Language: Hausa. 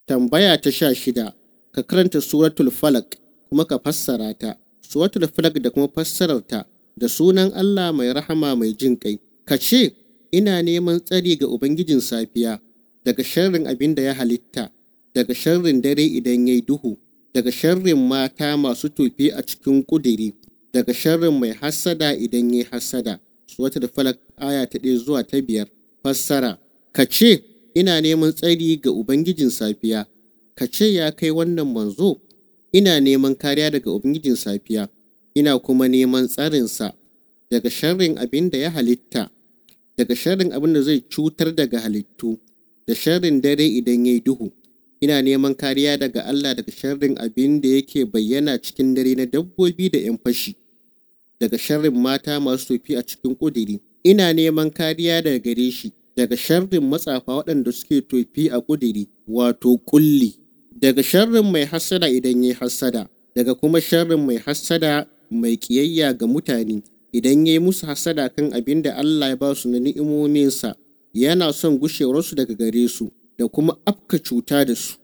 Tambaya ta sha shida, ka karanta suratul falak kuma ka fassara ta. Suratul falak da kuma fassararta da sunan Allah mai rahama mai jin ƙai. Ka ce, ina neman tsari ga Ubangijin safiya daga sharrin abin da ya halitta, daga sharrin dare idan ya yi duhu, daga sharrin mata masu tofi a cikin ƙudiri, daga sharrin mai hassada idan ya yi hassada. Suratul falak aya ta ɗaya zuwa ta biyar. Fassara, ka ce, ina neman tsari ga Ubangijin safiya, ka ce ya kai wannan manzo, ina neman kariya daga Ubangijin safiya, ina kuma neman tsarinsa daga sharrin abin da ya halitta, daga sharrin abin da zai cutar daga halittu, da sharrin dare idan ya yi duhu. Ina neman kariya daga Allah daga sharrin abin da yake bayyana cikin dare na dabbobi da ‘yan fashi, daga sharrin mata masu tofi a cikin ƙudiri. Ina neman kariya daga gare shi, daga sharrin matsafa waɗanda suke tofi a ƙudiri, wato ƙulli, daga sharrin mai hassada idan ya yi hassada, daga kuma sharrin mai hassada mai ƙiyayya ga mutane, idan ya yi musu hassada kan abin da Allah ya ba su na ni'imominsa, yana son gushewarsu daga gare su, da kuma afka cuta da su.